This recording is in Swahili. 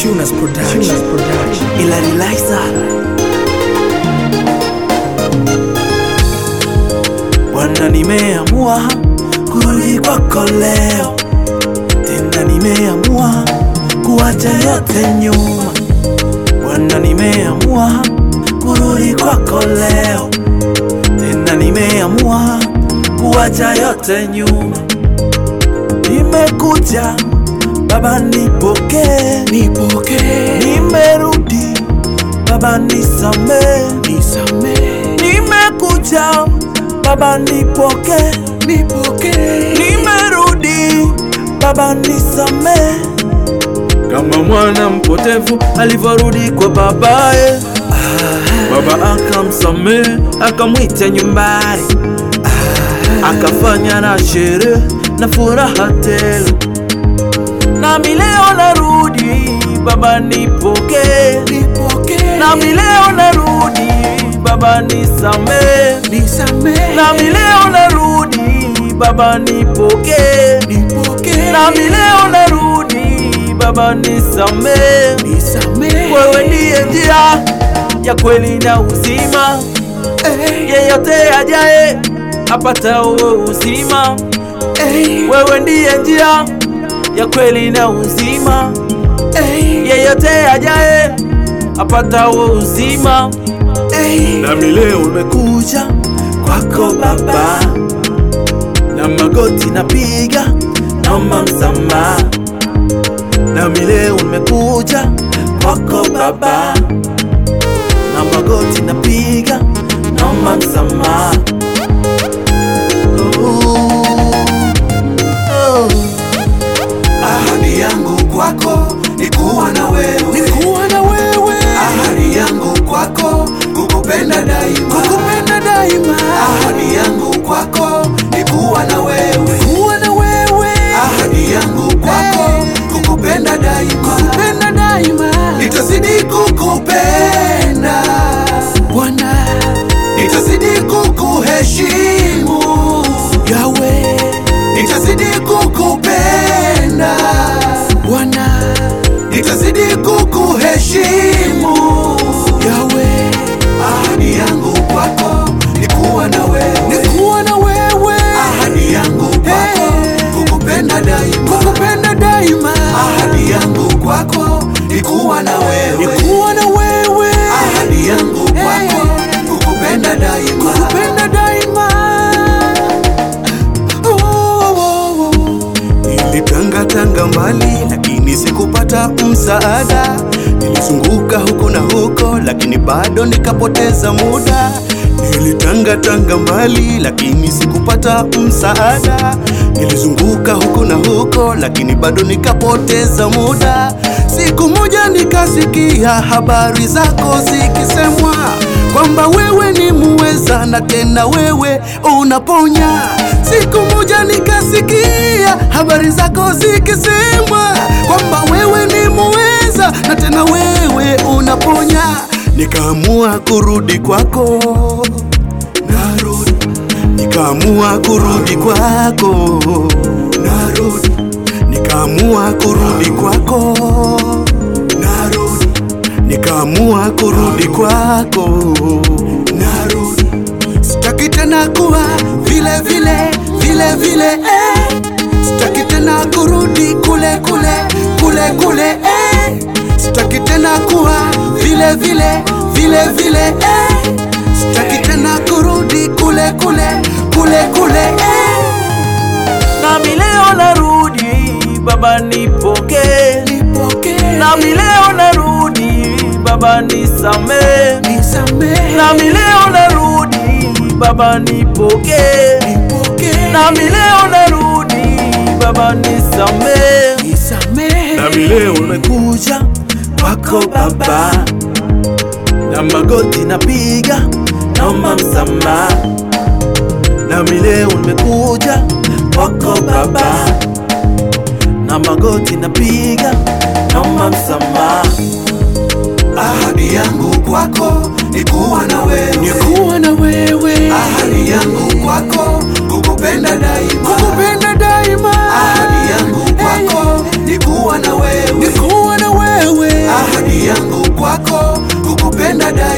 Tunas Production. Ila Liza Bwana, nimeamua kurudi kwako leo tena, nimeamua kuacha yote nyuma. Bwana, nimeamua kurudi kwako leo tena, nimeamua kuacha yote nyuma. Nimekuja Baba, nipokee, Nipokee, nimerudi Baba, nisamee, nisamee, nimekuja Baba, nipokee, nipokee, nimerudi Baba, nisamee, kama mwana mpotevu alivyorudi kwa babaye. Baba akamsamee, akamwita nyumbani, akafanya na sherehe na furaha tele. Nami leo narudi Baba, nipokee, nipokee, nami leo narudi Baba, nisamee, nisamee, nami leo narudi Baba, nipokee, nipokee, nami leo narudi Baba, nisamee. nisamee, Wewe ndiye njia ya kweli na uzima, eh, yeyote ajaye apata huo uzima. eh, Wewe ndiye njia ya kweli na uzima, eh, yeyote ajaye apata huo uzima. eh, Nami leo nimekuja kwako Baba, na magoti napiga, naomba msamaha. Nami leo nimekuja kwako Baba, na magoti napiga, naomba msamaha. Oh, oh. Ahadi yangu kwako ni kuwa na wewe, nikuwa na wewe, ahadi yangu kwako kukupenda daima, kukupenda daima, ahadi yangu kwako ni kuwa na wewe, kuwa na wewe, ahadi yangu kwako kukupenda daima, kukupenda daima, nitazidi kukupenda, Bwana nitazidi kukuheshimu, Yawe, nitazidi kukupenda, Bwana nitazidi kukuheshimu. Yawe, Ahadi yangu kwako ni kuwa na wewe, nikuwa na wewe, ahadi yangu kwako kukupenda daima, kukupenda daima, ahadi yangu kwako ni kuwa na wewe, nikuwa na wewe, ahadi yangu kwako kukupenda daima, kukupenda daima. Oh, oh, oh, oh. Nilitangatanga mbali lakini sikupata msaada, nilizunguka huku na huko lakini bado nikapoteza muda. Nilitangatanga mbali lakini sikupata msaada, nilizunguka huku na huko lakini bado nikapoteza muda. Siku moja nikasikia habari zako zikisemwa kwamba wewe ni muweza na tena wewe unaponya. Siku moja nikasikia habari zako zikisemwa kwamba wewe ni muweza na tena wewe unaponya. Nikaamua kurudi kwako, narudi. Nikaamua kurudi kwako, narudi. Nikaamua kurudi kwako, narudi. Nikaamua kurudi kwako, narudi. Sitaki tena kuwa vile vile vile vile eh. Sitaki tena kurudi kule kule kule kule eh. Sitaki tena kuwa vile vile vile vile eh. Sitaki tena kurudi kule kule kule kule eh. Nami leo narudi Baba, nipokee, Nipokee, nami leo narudi Baba, nisamee, nisamee, nami leo narudi Baba, nipokee, nipokee, nami leo narudi Baba, nisamee. nisamee, Nami leo nimekuja kwako Baba, na magoti napiga, naomba msamaha. Nami leo nimekuja kwako Baba, na magoti napiga, naomba msamaha. Ahadi yangu kwako ni kuwa na wewe, nikuwa na wewe, ahadi yangu kwako kukupenda daima, kukupenda daima, ahadi yangu kwako ni kuwa na wewe, nikuwa na wewe, nakupenda da